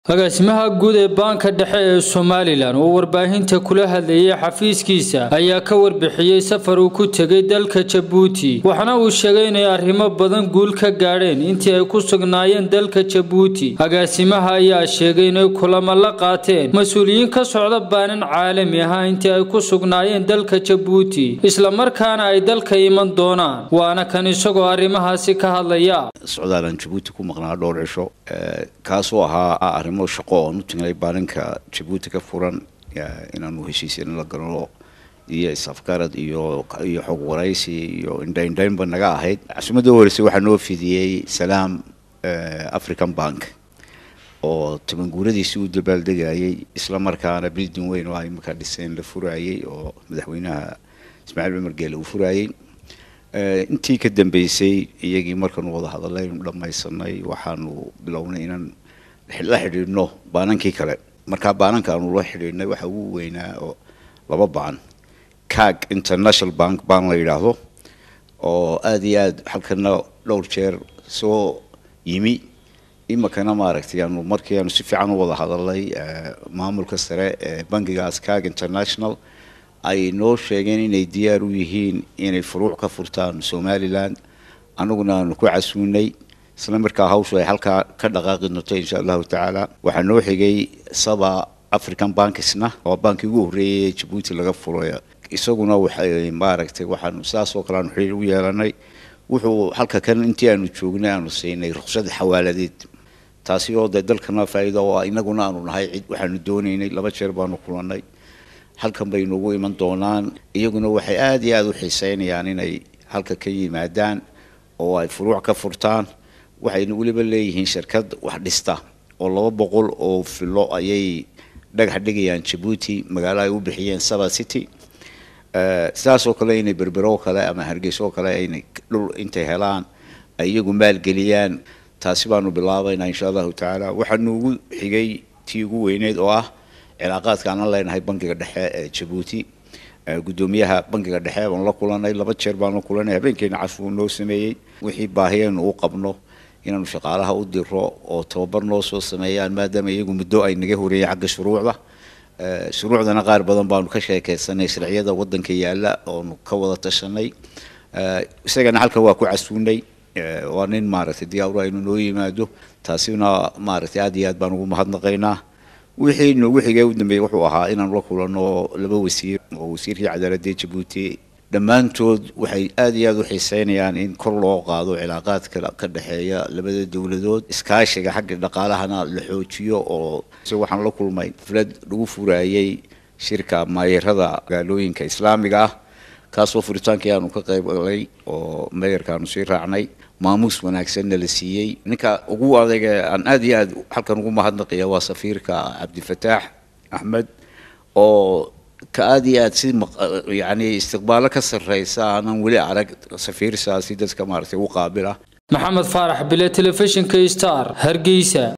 agaasimaha guud ee baanka dhexe ee somalilan oo warbaahinta kula hadlayay xafiiskiisa ayaa ka warbixiyey safar uu ku tegay dalka jabuuti waxaana uu sheegay inay arrimo badan guul ka gaadheen intii ay ku sugnaayeen dalka jabuuti agaasimaha ayaa sheegay inay kulamo la qaateen mas-uuliyiin ka socda baanan caalami ah intii ay ku sugnaayeen dalka jabuuti islamarkaana ay dalka iman doonaan waana kan isagoo arrimahaasi ka hadlaya socdaalaan jabuuti ku maqnaa dhowr cisho kaasoo ahaa arrimo shaqo oon u tagnay baalinka jabuuti ka furan inaanu heshiisina la galno iyo isafgarad iyo iyo xog waraysi iyo indhaindhaynba naga ahayd casumadda horeysay waxaa noo fidiyey salaam african bank oo tabanguuradiisii u dabaaldegayay isla markaana bildin weyn oo ay markaa dhiseen la furayay oo madaxweynaha ismaaciil cumar geele uu furayay intii ka dambeysay iyagii markaanu wada hadallaynu dhammaysanay waxaanu bilownay inaan la xidhiidhno baanankii kale markaa baananka aanu la xidhiidhnay waxa ugu weynaa oo laba baan cag international bank baan la yidhaahdo oo aada iyo aada halkana dhowr jeer soo yimi imakana maaragtay aanu markii aanu si fiican u wada hadalnay maamulka sare ee bankigaas cag international ay noo sheegeen inay diyaar u yihiin inay furuuc ka furtaan somalilan annaguna aanu ku casuunay isla markaa hawshu ay halkaa ka dhaqaaqi doonto insha allahu tacaala waxaa noo xigay saba african bankisna oo baankii ugu horreeyay jabuuti laga furay isaguna waxay maaragtay waxaanu saas oo kale aanu xiriir u yeelanay wuxuu halka kan intii aanu joognay aanu siinay ruqsad xawaaladeed taasi oo dee dalkana faa'iido oo inaguna aanu nahay cid waxaanu doonaynay laba jeer baanu kulannay halkan bay noogu iman doonaan iyaguna waxay aada iyo aada u xiiseynayaan inay halka ka yimaadaan oo ay furuuc ka furtaan waxayna weliba leeyihiin shirkad wax dhista oo laba boqol oo filo ayay dhagax dhigayaan jabuuti magaalo ay u bixiyeen saba city sidaasoo kale inay berbero kale ama hargeyso kale aynay dhul intay helaan ay iyagu maalgeliyaan taasi baanu bilaabaynaa insha allahu tacaala waxaa noogu xigay tii ugu weyneyd oo ah cilaaqaadka aanan leenahay bankiga dhexe ee jabuuti guddoomiyaha bankiga dhexe baan la kulanay laba jeer baan la kulanay habeenkeena cashuu noo sameeyey wixii baahiyaynu u qabno inaanu shaqaalaha u diro oo tababar noo soo sameeyaan maadaama iyagu muddo ay naga horeeyeen xagga shuruucda shuruucdana qaar badan baanu ka sheekeysanay sharciyada wadanka yaala oonu ka wada tashanay isagana halkan waa ku casuunay waa nin maaragtay diyaar aynu noo yimaado taasina maaragtay aad iyo aad baan ugu mahadnaqaynaa wixii noogu xigay u dambeeyey wuxuu ahaa inaanu la kulanno laba wasiir oo wasiirkii cadaaladda jabuuti dhammaantood waxay aada iyo aada u xiiseynayaan in kor loo qaado cilaaqaadka ka dhexeeya labada dowladood iskaashiga xagga dhaqaalahana la xoojiyo oo waxaan la kulmay filad lagu furayay shirka maayarada magaalooyinka islaamiga ah kaasoo furitaankii aanu ka qayb galay oo meeyarkaanu sii raacnay maamuus wanaagsanna la siiyey ninka ugu adayga aan aada iyo aad halkan ugu mahadnaqaya waa safiirka cabdifataax axmed oo ka aada iyo aad si yani istiqbaalo ka sarreysa aanan weli arag safiirsaasi dadka maaragtay u qaabila maxamed faarax bile telefishinka star hargeysa